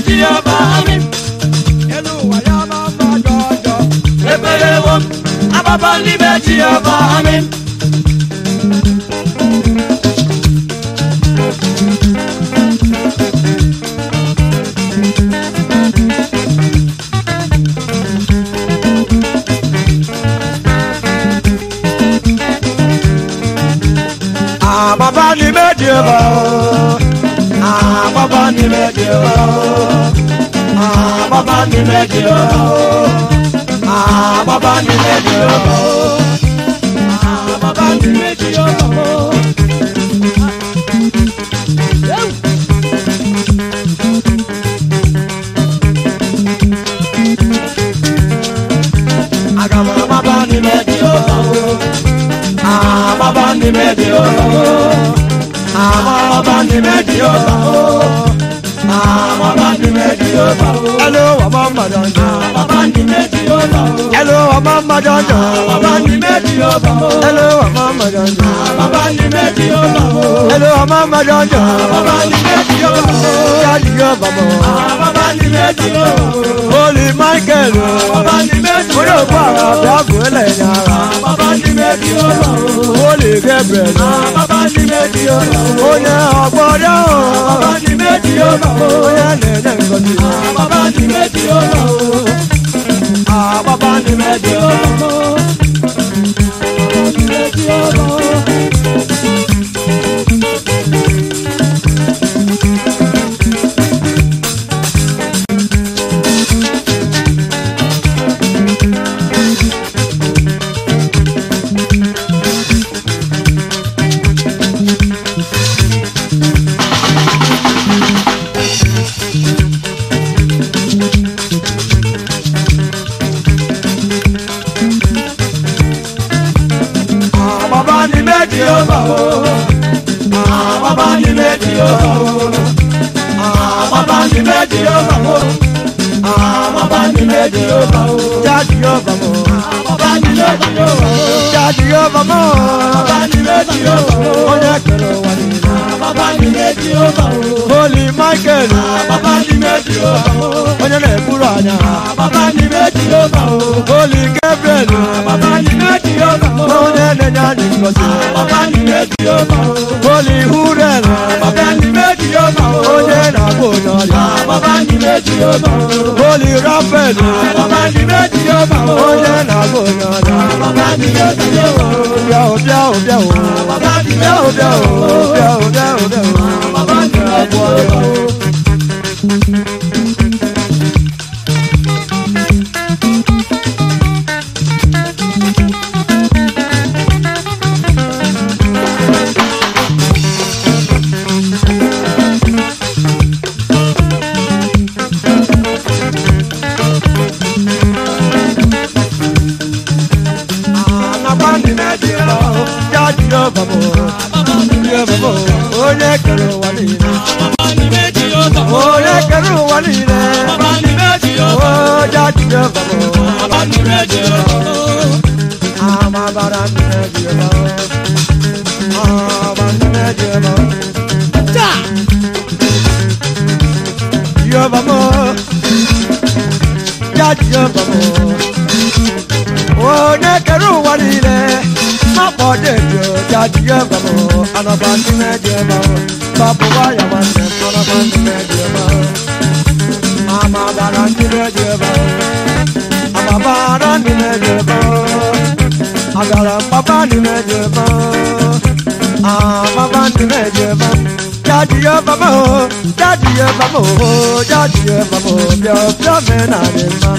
Jehova amin. elu ụwa ya ma mma jọjọ Ekpelewo m agbaba n'ime Jehova amin. àbábá ni méje bá o àbábá ni méje bá o àbábá ni méje bá o àbábá ni méje bá o àbábá ni méje bá o. Agama baba ni méje bá o àbábá ni méje bá o àbábá ni méje bá o àbábá ni méje bá o. hello ọmọ mọ̀dọ̀dọ̀. Bàbá ní méjì ó bá o. hello ọmọ mọ̀dọ̀dọ̀. Bàbá ní méjì ó bá o. hello ọmọ mọ̀dọ̀dọ̀. Bàbá ní méjì ó bá o. hello ọmọ mọ̀dọ̀dọ̀. Bàbá ní méjì ó bá o. jáde yóò bàbọ̀. Bàbá ní méjì ó bá o. holy michael. Bàbá ní méjì mo ó yóò bá bá o. àbí àgùnlẹ̀ yàrá. Bàbá ní méjì ó bá o. holy gabriel. Bàbá ní méjì ó bá o. onye ọgbọ́dọ̀. Bàbá ní méjì ó bá o. onye na-enye ngozi. Bàbá ní méjì ó bá o. àbábá ni méje Méjì ó bá o. Méjì ó bá o. àbábá ni méje ó bá o. Bàbá ní méjì ó bá o. Bàbá ní méjì ó bá o. Bàbá ní méjì ó bá o. jáde yóò bàbọ̀. Bàbá ní méjì ó bá o. jáde yóò bàbọ̀. Bàbá ní méjì ó bá o. onye kere ụwa niile. Bàbá ní méjì ó bá o. holy michael. Bàbá ní méjì ó bá o. onye na-eburu anya. Bàbá ní méjì ó bá o. holy gabriel. Bàbá ní méjì ó bá o. onye na-enye anyị ngozi. Bàbá ní méjì ó bá o. holy hurel. Bàbá ní méjì ó bá o. onye na-agba onye ọrịa. Bàbá ní méjì ó bá o. holy raphael. Bàbá ní méjì ó bá o. onye na-agba onye ọrịa. Bàbá ní méjì ó bá o. bịa o bịa o bịa o. Bàbá ní bịa o méjì bịa ó o. bá o. bịa o bịa o bịa o. Bàbá ní méjì ó bá o. anagba ndị méje bá o. jáde yóò bàbọ̀. yóò bàbọ̀. onye kere ụwa niile. Bàbá ní méjì ó bá o. onye kere ụwa niile. Bàbá ní méjì ó bá o. o jáde yóò bàbọ̀. Bàbá ní méjì ó bá o. amabara ndị méje bá o. aba ndị méje bá o. yóò bàbọ̀. jáde yóò bàbọ̀. onye kere ụwa niile. mapọ dejo jáde yóò bàbọ̀. anaba ndị méje bá o. babụwa ya nwanne m anaba ndị méje bá o. amabara ndị méje bá o. amabara ndị méje bá o. agara papa ndị méje bá o. amaba ndị méje bá o. jáde yóò bàbọ̀ o. jáde yóò bàbọ̀ o. jáde yóò bàbọ̀ o. bịa bịa mee na dị mma.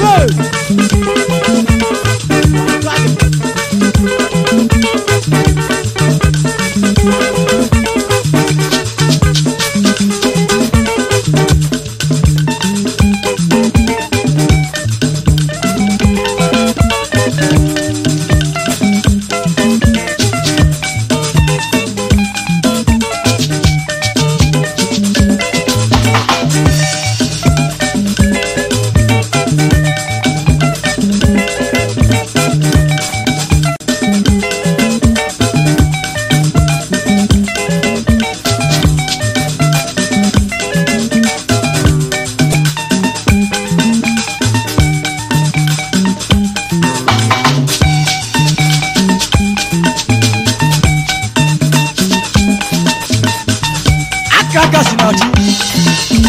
aka aka si na chi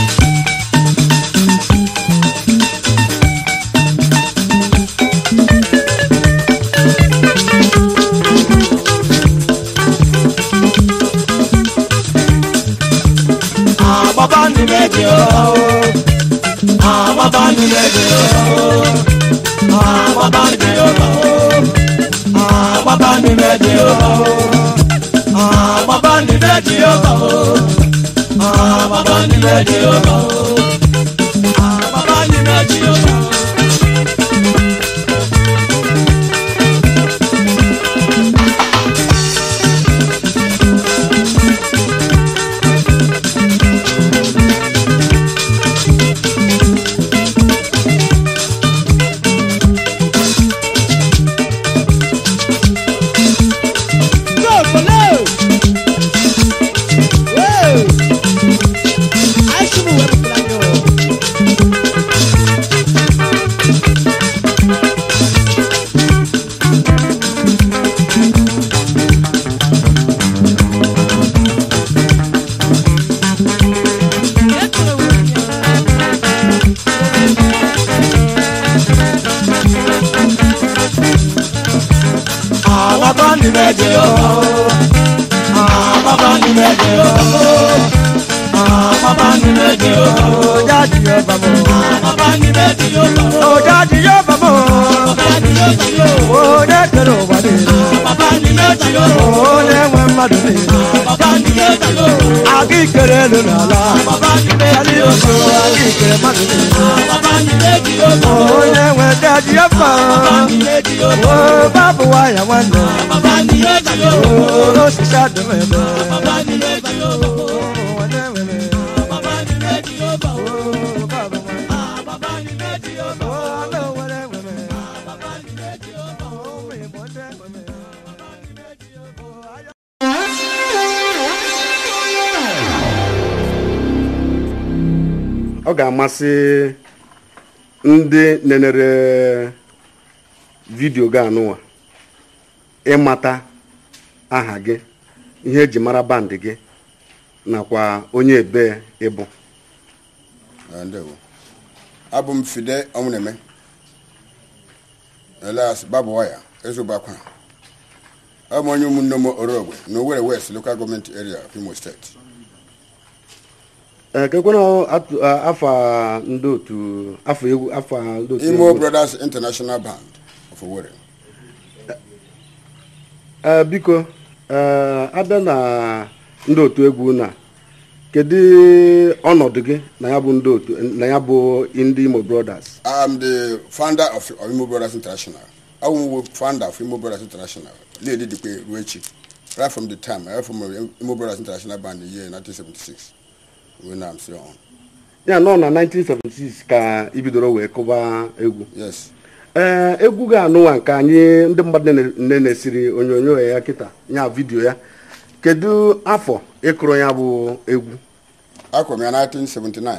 àbábá ní méjì ó àbábá ní méjì ó àbábá ní méjì ó àbábá ní méjì ó àbábá ní méjì ó àbábá ní méjì ó àbábá ní méjì ó. àbábá ní méjì ó àbábá ní méjì ó àbábá ní méjì ó jáde yóò bá mọ àbábá ní méjì ó o jáde yóò bá mọ àbábá ní méjì ó o ne kero wa de àbábá ní méjì ó o ne nwe mmadụ de àbábá ní méjì ó aga ikere elu n'ala àbábá ní méjì ali ó oso aga ikere mmadụ de àbábá ní méjì ó onye nwe jáde yóò bá àbábá ní méjì ó o babu wa ya nwanne àbábá ní méjì ó o osisi adịm ebe àbábá ní méjì ó o ne nwere àbábá ní méjì ó o babu nwa àbábá ní méjì ó o ne nwere nwere àbábá ní méjì ó. o nwere bụ ndị nwere o aya ọ ga-amasị ndị nenere vidiyo gị anụwa ịmata aha gị ihe eji mara bandị gị nakwa onye ebe ịbụ Ah, ndewo abụ m fide ọnwụneme elias babụwaya ezobakwa abụ m onye ụmụnne m orogwe na Owerri west local government area of imo steeti ee kekwana atụ- a- afa ndị otu afọ egwu afọ ndị otu imo egwu. brothers international band of Owerri ee biko ee abịa na ndị otu egwu na kedu ọnọdụ gị na ya bụ ndị otu na ya bụ ndị imo brothers I am the founder of, of imo brothers international abụ m founder of imo brothers international lady dikpe ruo echi right from the time I from imo brothers international band in the year 1976 when I'm still on ya nọ na 1976 ka ibidoro wee kụba egwu yes ee egwu ga-anụwa nke anyị ndị mmadụ nne na-esiri onyonyo ya kịta ya vidiyo ya kedu afọ ịkụrụ ya bụ egwu akọrọ m ya 1979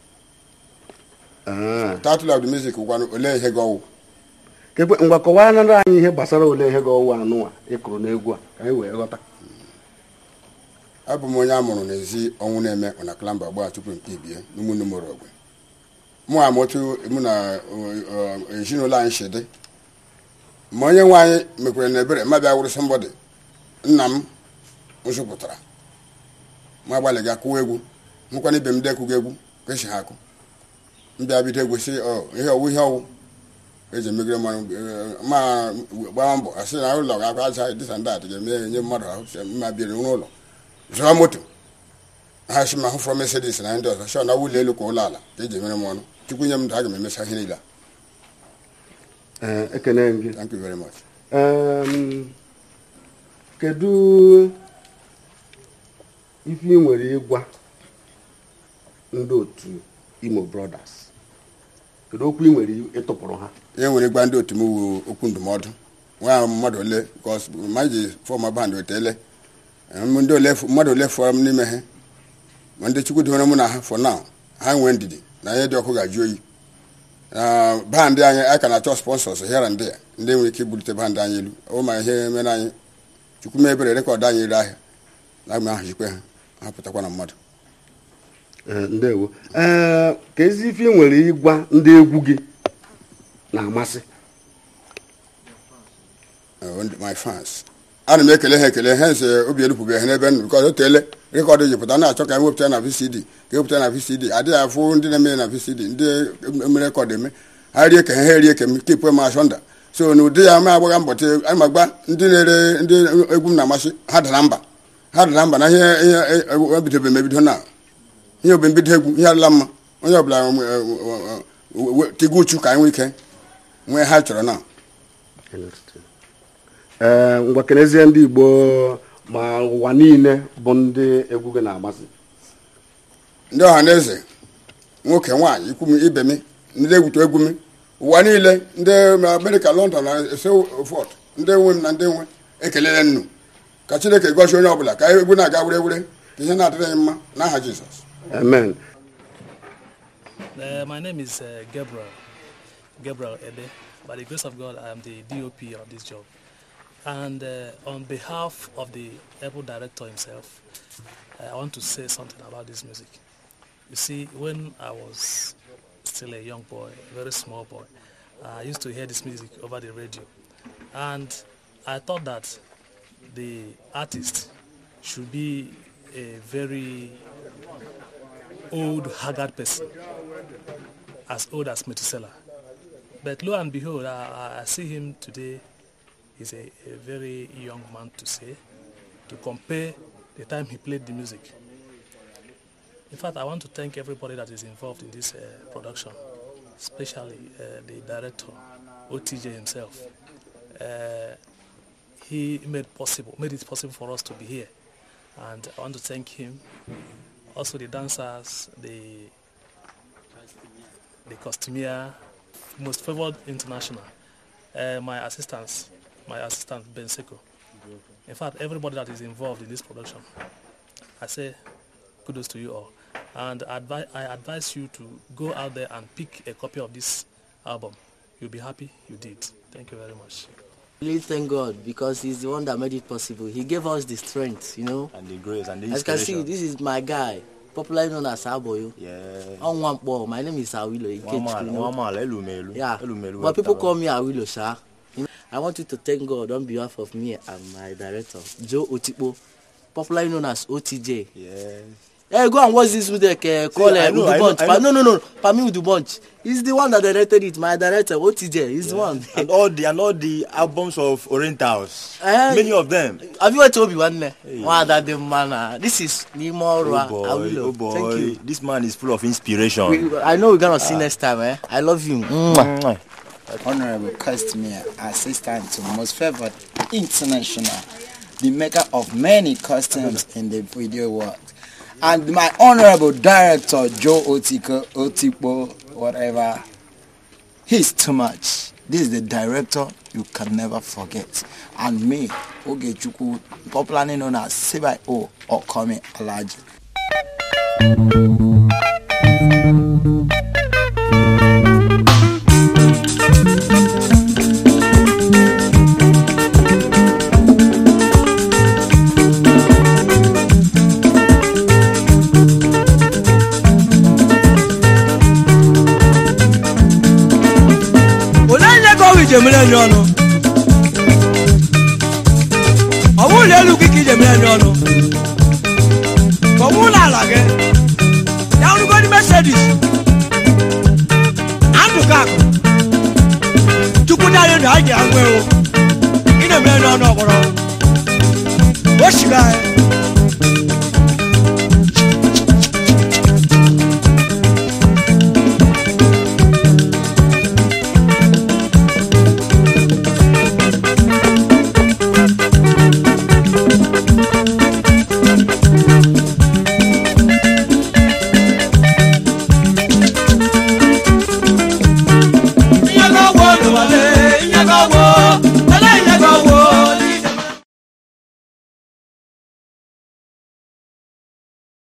Ah, title of the music gwanụ olee ihe gị ọwụ kekwe ngwa kọwanara anyị ihe gbasara ole ihe ga-ọwụ anụwa ịkụrụ n'egwu a ka anyị wee ghọta abụ m onye a mụrụ n'ezi ọnwụ na-eme na klamba gbaa tupu m kpebie n'ụmụnne m ogwe mụ ama otu mụ na ọ, ọ, ezinụlọ anyị si dị ma onye nwe anyị mekwere na ebere ma bịa wụrụ sọmbọdị nna m nzụpụtara ma gbalị ga kụwa egwu nkwana ibe m dekụga egwu ka esi ha akụ mbịa bido egwusi ihe ọwụ ihe ọwụ eji emegide mmanụ eh, ma gbaa mbọ asị na ụlọ ga-akwa aja dịsa ndị atị ga-eme nye mmadụ ahụ sị mma biri n'ụlọ zụọ moto ha si ma hụ fọrọ mesedis na ndị ọzọ shọ na ụlọ elu ka ụlọ ala ka eji emere m ọnụ chukwu nye m ndụ aga m emecha ihe niile a. Ee, ekene m gị thank you very much Em, kedu ife ị nwere ịgwa ndị otu imo brothers kedu okwu ị nwere ịtụpụrụ ha ihe nwere gba ndị otu m wu okwu ndụmọdụ nwa mmadụ ole bikos ma ji fọma band wetele ndị ole mmadụ ole fọrọ m n'ime ha ma ndị chukwu dịwere mụ na ha for now ha nwee ndidi na ihe dị ọkụ ga-ajụ oyi na bandị anyị a ka na-achọ sponsors here and there ndị nwere ike ibulite bandị anyị elu ọ ma ihe mere anyị chukwu mee ebere rekọdụ anyị ere ahịa na agba ahụ jikwe ha ha pụtakwa na mmadụ Ee, ndewo ee ka ezi ife ị nwere ịgwa ndị egwu gị na-amasị Uh, my fans ana m ekele ha ekele ha nse obi elupụbeghị ha n'ebe nọ bikọz o teele rekọdụ ji pụta na-achọ ka e wepụta na vcd ka ewepụta na vcd adịghị afụ ndị na-eme na vcd ndị mere rekọdụ eme ha rie ke ha ha erie ke m kipụ m ashọnda so na ụdị ya ma agbagha mbọtị anyị ma gba ndị na-ere ndị egwu m na-amasị ha dara mba ha dara mba na ihe ihe ebidobe m ebido na ihe obe mbido egwu ihe adịla mma onye ọbụla tigo uchu ka anyị nwee ike nwee ha chọrọ na ee ngwa kenezie ndị igbo ma ụwa niile bụ ndị egwu gị na-amasị ndị ọha na eze nwoke nwaanyị ikwu m ibe m ndị egwutu egwu m ụwa niile ndị amerịka london na sefọt ndị nwe m na ndị nwe ekelele nnu ka chineke gọzie onye ọbụla ka egwu na-aga were were ka ihe na-adịrị anyị mma n'aha jizọs amen Uh, my name is uh, Gabriel, Gabriel Ebe. By the grace of God, I am the DOP of this job. And uh, on behalf of the Apple director himself, uh, I want to say something about this music. You see, when I was still a young boy, a very small boy, I used to hear this music over the radio. And I thought that the artist should be a very old, haggard person, as old as Methuselah. But lo and behold, I, I see him today. He's a, a very young man to say, to compare the time he played the music. In fact, I want to thank everybody that is involved in this uh, production, especially uh, the director, OTJ himself. Uh, he made possible, made it possible for us to be here, and I want to thank him. Also, the dancers, the the costumier, most favored international, uh, my assistants, my assistant Ben Seko. In fact, everybody that is involved in this production, I say kudos to you all. And advi- I advise you to go out there and pick a copy of this album. You'll be happy you did. Thank you very much. really thank God because He's the one that made it possible. He gave us the strength, you know. and the grace and the As you can see, inspiration. this is my guy, popularly known as Aboyo. Yeah. On one ball, my name is Awilo One Ikechukwu, man, you know. one man, elumelu. Yeah, Elumelu. but people call me Awilo, sir. You know, I want you to thank God on behalf of me and my director, Joe Otipo, popularly known as OTJ. Yeah. Hey, go and watch this with the uh, call I uh, know, with the I know, bunch. I Pa- know. No, no, no, Pami with the bunch. He's the one that directed it. My director, OTJ, he's the one. and all the and all the albums of Orientals. Eh, Many of them. Have you heard Obi One? Wow, that the man. uh, This is Nimo Oh Rua boy, Awilo. oh boy. Thank you. This man is full of inspiration. We, I know we're gonna see next time, eh? I love you. Mwah. Mwah. Honorable Customer Assistant to Most Favored International, the maker of many costumes in the video world. And my Honorable Director Joe Otiko, Otipo, whatever. He's too much. This is the director you can never forget. And me, Ogechukwu, popularly known as Sibai O or Kome Alaji. onye nye ka ọwụ ije mere enye ọnụ ọ bụrụ na elu gị ka ije mere enye ọnụ ka ọ bụrụ na ala gị ya rugodi mesedis okakụ chukwu dị anyị na anyị agwa ewu ị na-emere n'ọnụ ọgbọrọ o shiri anyị